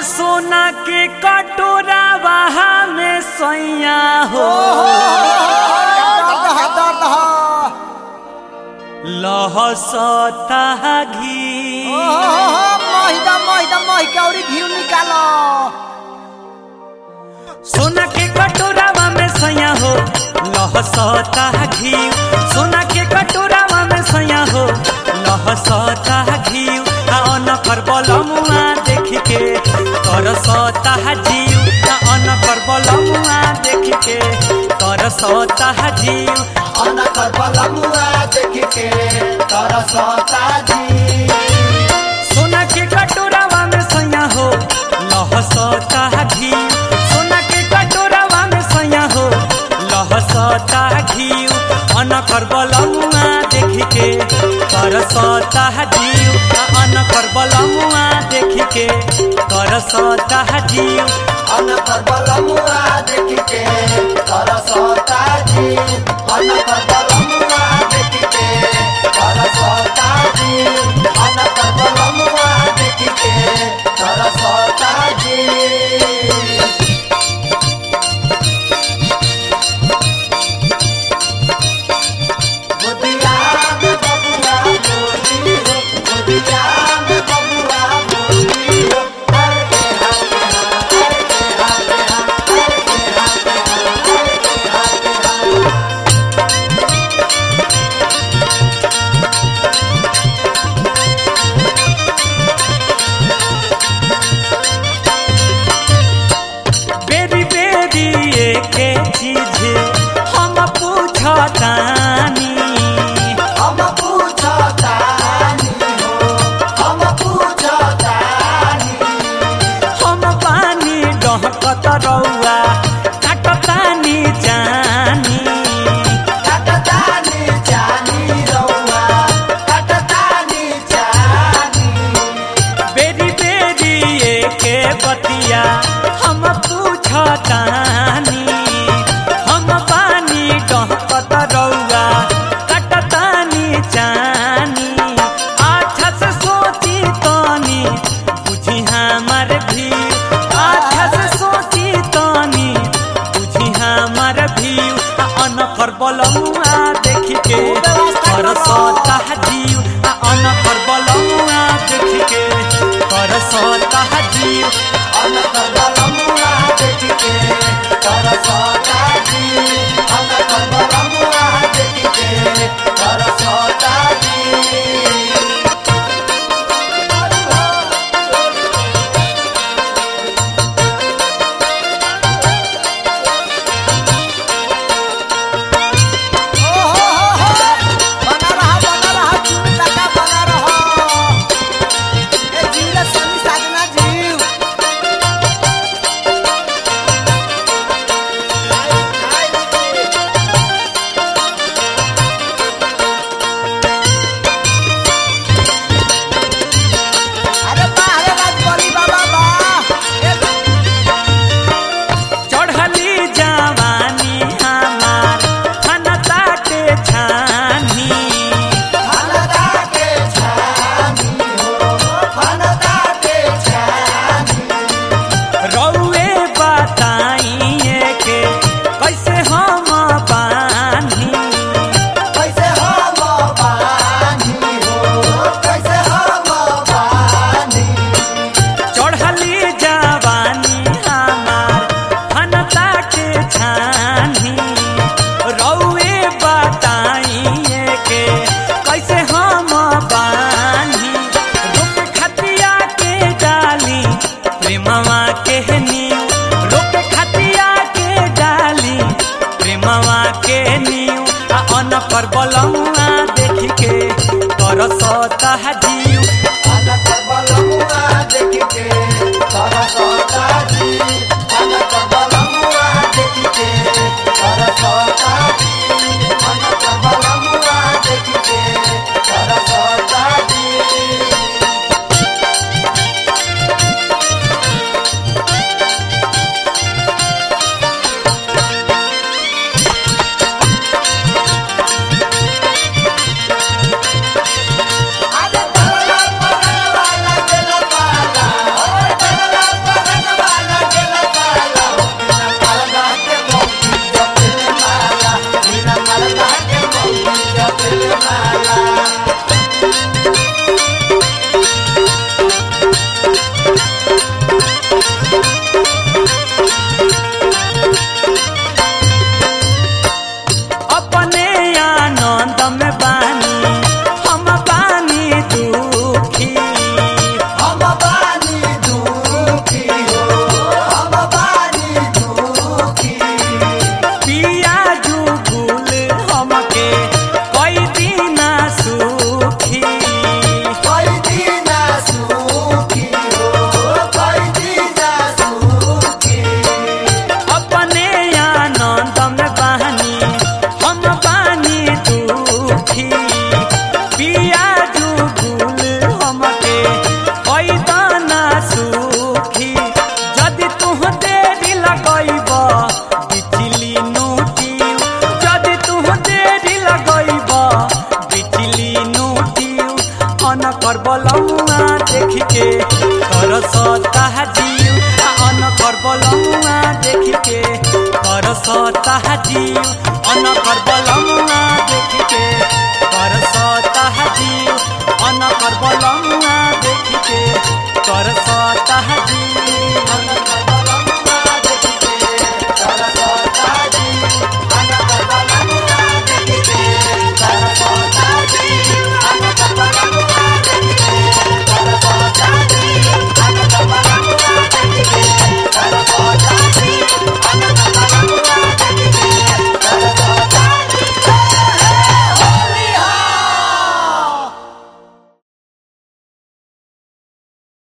सोना के कटोरा वहा में सैया हो दर्द ह, दर्द ह। लहसता घी महिदा महिदा मही के औरी घी निकालो सोना के कटोरावा में सैया हो लहसता घी सोना के कटोरावा में सैया हो लहसता घी आ अनकर बलमुआ देख के तरसता जीव आ अनकर बलमुआ देख के तरसता जीव अनकर बलमुआ देख के तरसता जी सोना के कटोरावा में सैया हो लहसता घी सोना के कटोरावा में सैया हो लहसता घी अनकर बलमुआ देख के तरसता जीव आ अनकर बलमुआ देख के तरसता जीव अनकर बलमुआ देख के तरसता जी अनकर बलमुआ देख के तरसता जी अनकर बलमुआ देख के तरसता जी गोदिया में बबुआ मोरी हो गोदिया में बबुआ मोरी हो हर के हाथ हर के हाथ हर के हाथ हर के हाथ बेरी बेरी एके चीज हम पूछतानी हम पूछतानी हो हम पूछतानी हम पानी डहकत रौआ काटतानी जानी कटतानी जानी रौआ कटतानी जानी बेरी बेरी एके बतिया हम पूछतानी हम पानी डहकत रौआ काटतानी जानी अच्छा से सोची तनी बुझी हमर भी अच्छा से सोची तनी बुझी हमर भी आ अनकर बलमुआ देख के तरसता जीव आ अनकर बलमुआ देख के तरसता जीव अनकर बलमुआ देख के तरसता जी अनकर बलमुआ देख के तरसता जी ओ हो हो हो बना रहा बना रहा चूड़ी लगा बना रहा ए जीव सनी साजना जीव अरे वाह रे राजबली बाबा वाह ए चढ़ली जवानी हमार खनता के छानी फलदा के छानी हो फलदा के छानी रौए बताइए के कैसे हम बानी कैसे हम बानी हो कैसे हम बानी चढ़ली जवानी हमार खनता के छानी रौए बताइए के कैसे हम बानी रुक खतिया के डाली प्रेमवा के नीव रुक खतिया के डाली प्रेमवा के नीव आ अनकर बलमुआ देख के तरसता जीव अनकर बलमुआ देख के तरसता जी अनकर बलमुआ देख के तरसता जी अनकर बलमुआ देख के तरसता जी अरे तरला पड़े वाला अनकर बलमुआ देख के तरसता जीव आ अनकर बलमुआ देख के तरसता जीव अनकर बलमुआ देख